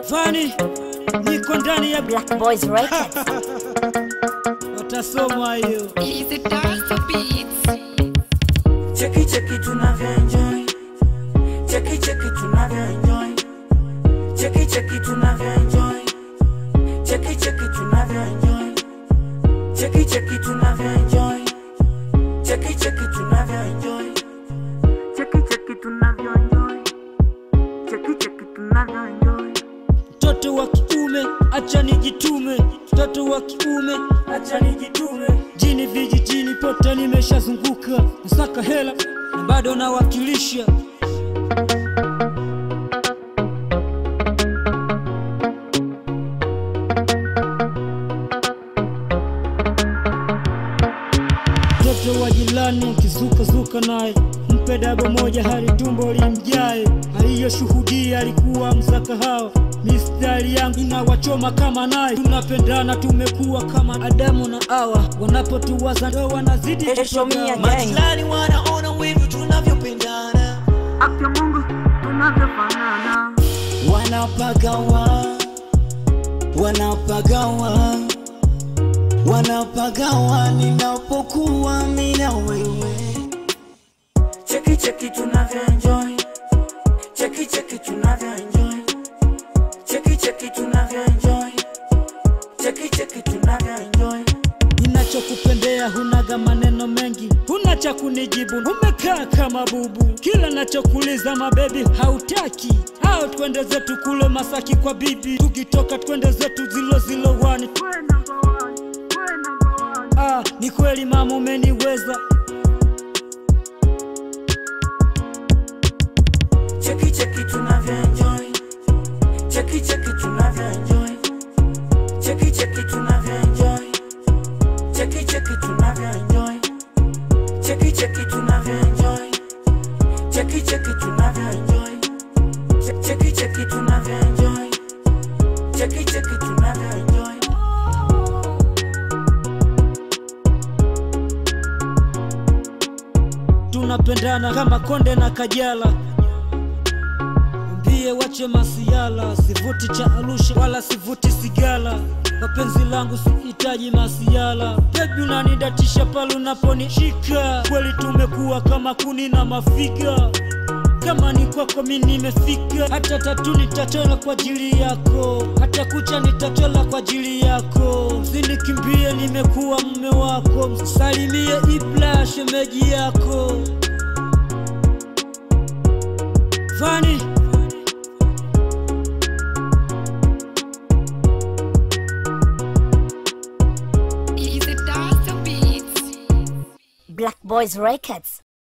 Fani, niko ndani ya Black Boys Records. watasomwa hiyo. Easy dance beats. Cheki cheki tunavyoenjoy, cheki cheki tunavyoenjoy, cheki cheki tunavyoenjoy, cheki cheki tunavyoenjoy, cheki cheki tunavyoenjoy, cheki cheki tunavyoenjoy, cheki cheki tunavyoenjoy, cheki cheki tunavyoenjoy. Mtoto wa kiume acha nijitume, mtoto wa kiume acha nijitume. Jini vijijini pote nimeshazunguka, nasaka hela na bado nawakilisha. Mtoto wa jirani kizukazuka naye mpe dabo moja hali tumbo limjae. Aliyoshuhudia alikuwa msakahao, mistari yangu inawachoma kama naye. Tunapendana, tumekuwa kama Adamu na Hawa, wanapotuwaza ndo wanazidi Show me kushoga. again. Majirani wanaona wivu tunavyopendana, Afya Mungu tunavyofanana, wanapagawa wanapagawa wanapagawa ninapokuwa mimi na wewe. cheki cheki tunavyoenjoy, cheki cheki tunavyoenjoy, cheki cheki tunavyoenjoy, cheki cheki tunavyoenjoy. Ninachokupendea hunaga maneno mengi, huna cha kunijibu, umekaa kama bubu. Kila nachokuuliza mabebi hautaki, au twende zetu kule Masaki kwa bibi, tukitoka twende zetu zilo zilo wani. Ah, ni kweli mama umeniweza, Cheki cheki tunavyoenjoy, cheki cheki tunavyoenjoy, cheki cheki tunavyoenjoy, cheki cheki tunavyoenjoy, cheki cheki tunavyoenjoy, cheki cheki tunavyoenjoy, Che- cheki cheki tunavyoenjoy, cheki cheki tunavyoenjoy. tunapendana kama Konde na Kajala. Mbie wache masiala, sivuti cha Arusha wala sivuti sigala. Wapenzi langu sihitaji masiala, bebi unanidatisha pale unaponishika. Kweli tumekuwa kama kuni na mafiga, kama ni kwako mi nimefika. Hata tatu nitatola kwa ajili yako, hata kucha nitatola kwa ajili yako. Sinikimbie, nimekuwa mume wako. Msalimie Ibla, shemeji yako Fani. Easy dance beats. Black Boys Records.